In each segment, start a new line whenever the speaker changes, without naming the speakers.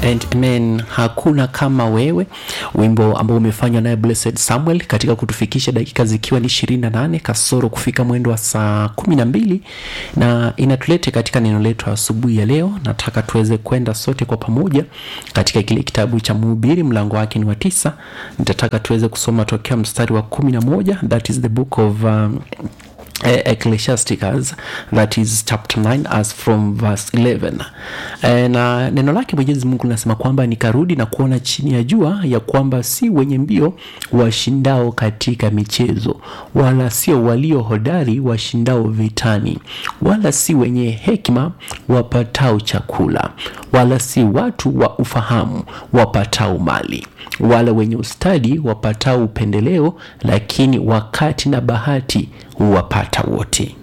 and amen hakuna kama wewe wimbo ambao umefanywa naye blessed samuel katika kutufikisha dakika zikiwa ni 28 kasoro kufika mwendo wa saa 12 na inatulete katika neno letu asubuhi ya leo nataka tuweze kwenda sote kwa pamoja katika kile kitabu cha mhubiri mlango wake ni wa tisa nitataka tuweze kusoma tokea mstari wa 11 that is the book of um, ecclesiasticus that is chapter 9 as from verse 11 e, na neno lake mwenyezi mungu linasema kwamba nikarudi na kuona chini ya jua ya kwamba si wenye mbio washindao katika michezo wala sio walio hodari washindao vitani wala si wenye hekima wapatao chakula wala si watu wa ufahamu wapatao mali wala wenye ustadi wapatao upendeleo lakini wakati na bahati huwapata wote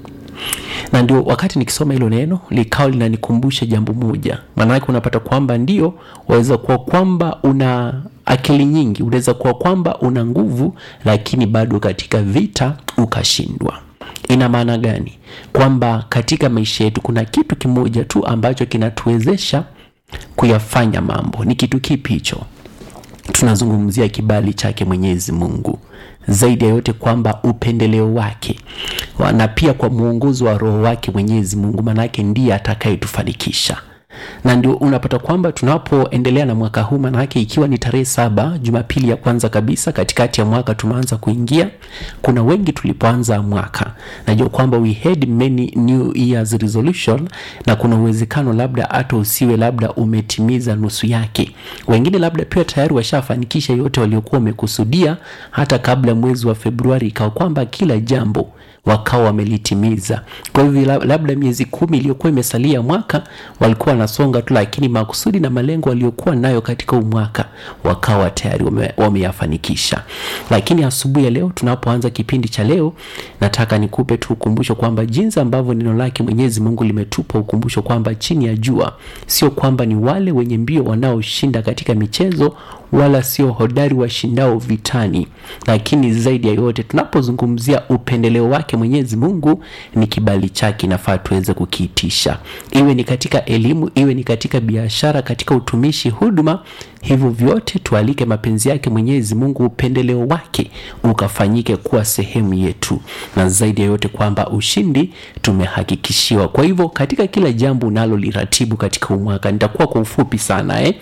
na ndio wakati nikisoma hilo neno likawa linanikumbusha jambo moja maanake unapata kwamba ndio waweza kuwa kwamba una akili nyingi unaweza kuwa kwamba una nguvu lakini bado katika vita ukashindwa ina maana gani kwamba katika maisha yetu kuna kitu kimoja tu ambacho kinatuwezesha kuyafanya mambo ni kitu kipi hicho tunazungumzia kibali chake mwenyezi mungu zaidi ya yote kwamba upendeleo wake na pia kwa mwongozo wa roho wake mwenyezi mungu manake ndiye atakayetufanikisha na ndio unapata kwamba tunapoendelea na mwaka huu manake ikiwa ni tarehe saba jumapili ya kwanza kabisa katikati ya mwaka tumeanza kuingia kuna wengi tulipoanza mwaka najua kwamba we had many new years resolution na kuna uwezekano labda hata usiwe labda umetimiza nusu yake wengine labda pia tayari washafanikisha yote waliokuwa wamekusudia hata kabla mwezi wa februari ikawa kwamba kila jambo wakawa wamelitimiza kwa hivyo labda miezi kumi iliyokuwa imesalia mwaka walikuwa wanasonga tu lakini makusudi na malengo waliokuwa nayo katika huu mwaka wakawa tayari wameyafanikisha wame lakini asubuhi ya leo tunapoanza kipindi cha leo nataka nikupe tu ukumbusho kwamba jinsi ambavyo neno lake mwenyezi mungu limetupa ukumbusho kwamba chini ya jua sio kwamba ni wale wenye mbio wanaoshinda katika michezo wala sio hodari washindao vitani lakini zaidi ya yote tunapozungumzia upendeleo wake mwenyezi mungu ni kibali chake inafaa tuweze kukiitisha iwe ni katika elimu iwe ni katika biashara katika utumishi huduma hivyo vyote tualike mapenzi yake mwenyezi mungu upendeleo wake ukafanyike kuwa sehemu yetu na zaidi ya yote kwamba ushindi tumehakikishiwa kwa hivyo katika kila jambo unaloliratibu katika umwaka nitakuwa kwa ufupi sana eh?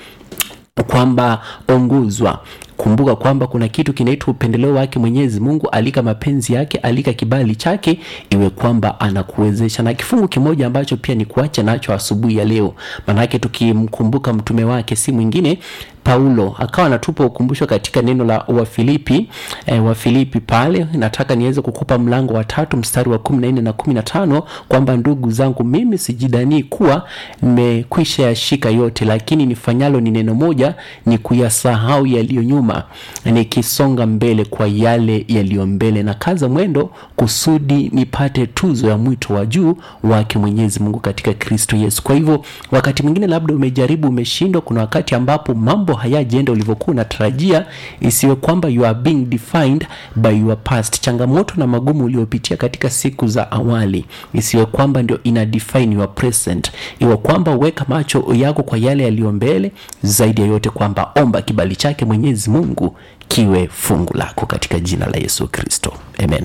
kwamba ongozwa kumbuka kwamba kuna kitu kinaitwa upendeleo wake mwenyezi mungu alika mapenzi yake alika kibali chake iwe kwamba anakuwezesha na kifungu kimoja ambacho pia ni kuacha nacho asubuhi ya leo maanake tukimkumbuka mtume wake si mwingine paulo akawa anatupa ukumbusho katika neno la wafilipi e, wafilipi pale nataka niweze kukupa mlango wa tatu mstari wa kumi na nne na kumi na tano kwamba ndugu zangu mimi sijidanii kuwa nimekwisha yashika yote lakini nifanyalo ni neno moja ni kuyasahau yaliyo nyuma nikisonga mbele kwa yale yaliyo mbele na kaza mwendo kusudi nipate tuzo ya mwito wa juu wake mwenyezi mungu katika kristo yesu kwa hivyo wakati mwingine labda umejaribu umeshindwa kuna wakati ambapo mambo hayajaenda ulivyokuwa unatarajia isiwe kwamba you are being defined by your past changamoto na magumu uliopitia katika siku za awali isiwe kwamba ndio ina define your present iwe kwamba uweka macho yako kwa yale yaliyo mbele zaidi ya yote kwamba omba kibali chake mwenyezi mungu kiwe fungu lako katika jina la yesu kristo amen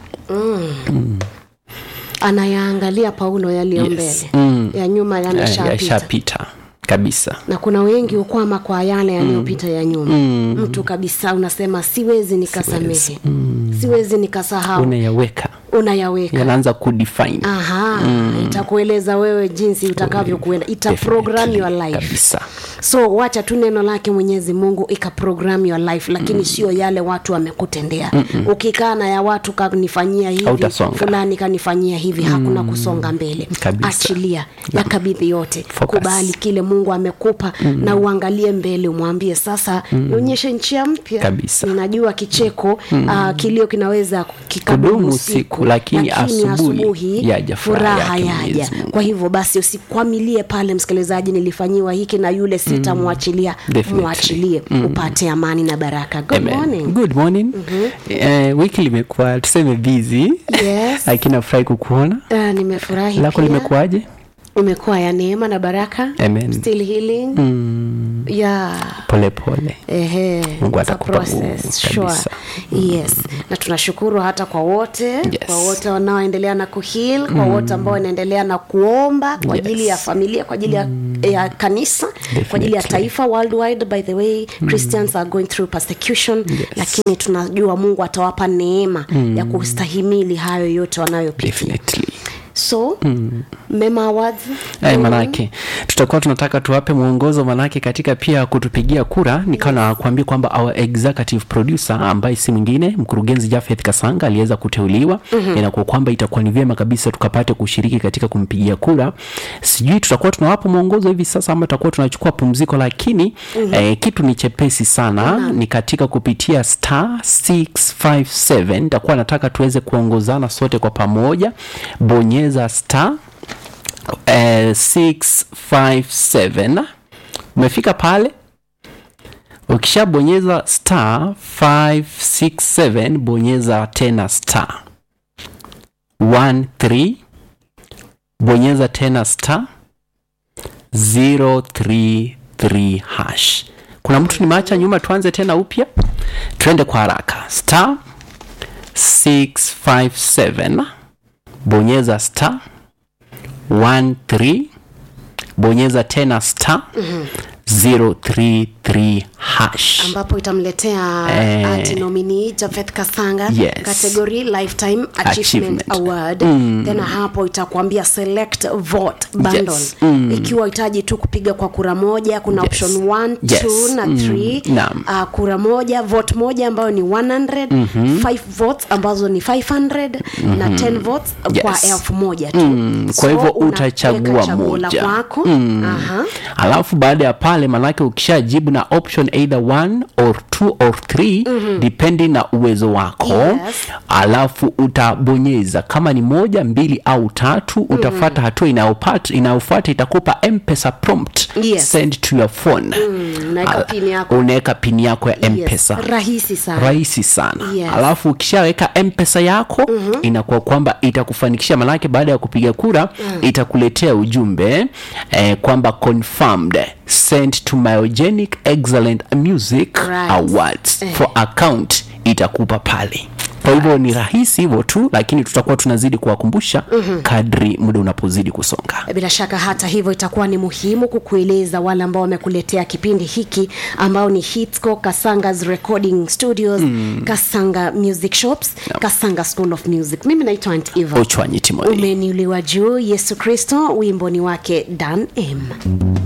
mm. Mm anayaangalia paulo yaliyo mbele
Yes. Mm.
ya nyuma yameshapita
yashapita kabisa
na kuna wengi hukwama kwa yale yaliyopita ya nyuma mm. mtu kabisa unasema siwezi nikasamehe siwezi, mm. siwezi nikasahau
unayaweka
unayaweka
yanaanza kudefine
aha mm. itakueleza wewe jinsi utakavyokuenda ita program your life
kabisa
so wacha tu neno lake mwenyezi mungu ikaprogram your life lakini mm. sio yale watu wamekutendea ukikaa na ya watu kanifanyia hivi
Hautasonga.
fulani kanifanyia hivi mm. hakuna kusonga mbele
Kabisa.
achilia yakabidhi yote
Focus.
kubali kile mungu amekupa mm. na uangalie mbele umwambie sasa mm. nionyeshe njia mpya
Kabisa.
ninajua kicheko mm. uh, kilio kinaweza kikadumu
Kudumu
siku
siku, lakini asubuhi yaja furaha
furaha
yake
yaja
Mwenyezi Mungu.
kwa hivyo basi usikwamilie pale msikilizaji nilifanyiwa hiki na yule sitamwachilia
Definitely.
mwachilie upate amani na baraka good
Amen.
morning
good morning eh, wiki limekuwa tuseme busy
Yes.
lakini nafurahi kukuona
Ah, nimefurahi
lako
pia.
limekuwaje
imekuwa ya neema na baraka
Amen.
still healing
mm,
yeah
pole pole
Ehe,
Mungu
it's a
atakupa
process,
nguvu
sure.
kabisa.
yes na tunashukuru hata kwa wote
Yes.
kwa wote wanaoendelea na kuhil kwa wote ambao wanaendelea na kuomba kwa
Yes.
ajili ya familia kwa ajili ya, ya kanisa kwa ajili ya
Definitely.
taifa worldwide by the way christians are going through persecution lakini tunajua mungu atawapa neema ya kustahimili hayo yote wanayopitia
definitely
so mema awards
Eh, manake tutakuwa tunataka tuwape mwongozo manake katika pia kutupigia kura nikawa nakwambia kwamba our executive producer ambaye si mwingine mkurugenzi Jafeth Kasanga aliweza kuteuliwa mm-hmm. inakuwa kwamba itakuwa ni vyema kabisa tukapate kushiriki katika kumpigia kura sijui tutakuwa tunawapa mwongozo hivi sasa ama tutakuwa tunachukua pumziko lakini mm-hmm. eh, kitu ni chepesi sana mm-hmm. ni katika kupitia star 657 nitakuwa nataka tuweze kuongozana sote kwa pamoja bonyeza star eh, 657 umefika pale ukishabonyeza star 567 bonyeza tena star 13 bonyeza tena star 033 hash kuna mtu nimeacha nyuma tuanze tena upya tuende kwa haraka star 657 bonyeza star 13 bonyeza tena star 033 hash
ambapo itamletea
Eh.
ati nominee Jafeth Kasanga
Yes.
category lifetime achievement,
Achievement.
award then hapo itakwambia select vote bundle
Yes.
ikiwa hitaji tu kupiga kwa kura moja kuna
Yes.
option 1
Yes.
2 na
Mm.
3
Naam.
uh, kura moja vote moja ambayo ni 100 5 votes ambazo ni 500 na 10 votes kwa
Yes.
elfu moja tu
Mm, kwa
So,
hivyo
unaweka
utachagua
chaguo la
moja.
kwako Aha.
alafu baada ya pale manake ukishajibu na option either 1 or 2 or 3 mm-hmm. depending na uwezo wako
Yes.
alafu utabonyeza kama ni moja mbili au tatu mm-hmm. utafata hatua inayopata inayofuata itakupa mpesa prompt
Yes.
send to your phone
Mm, unaweka
Al-
pin yako.
unaweka pini yako ya mpesa
yes. rahisi sana
rahisi sana
Yes.
alafu ukishaweka mpesa yako mm-hmm. inakuwa kwamba itakufanikisha manake baada ya kupiga kura mm. itakuletea ujumbe eh, kwamba confirmed sent to myogenic excellent music
Right.
awards
Eh.
for account itakupa pale kwa hivyo ni rahisi hivyo tu lakini tutakuwa tunazidi kuwakumbusha mm-hmm. kadri muda unapozidi kusonga
bila shaka hata hivyo itakuwa ni muhimu kukueleza wale ambao wamekuletea kipindi hiki ambao ni hitsco kasangas recording studios mm. kasanga music shops kasanga school of music mimi naitwa Aunt eva
uchwanyi timoni
umeniuliwa juu yesu kristo wimbo ni wake dan m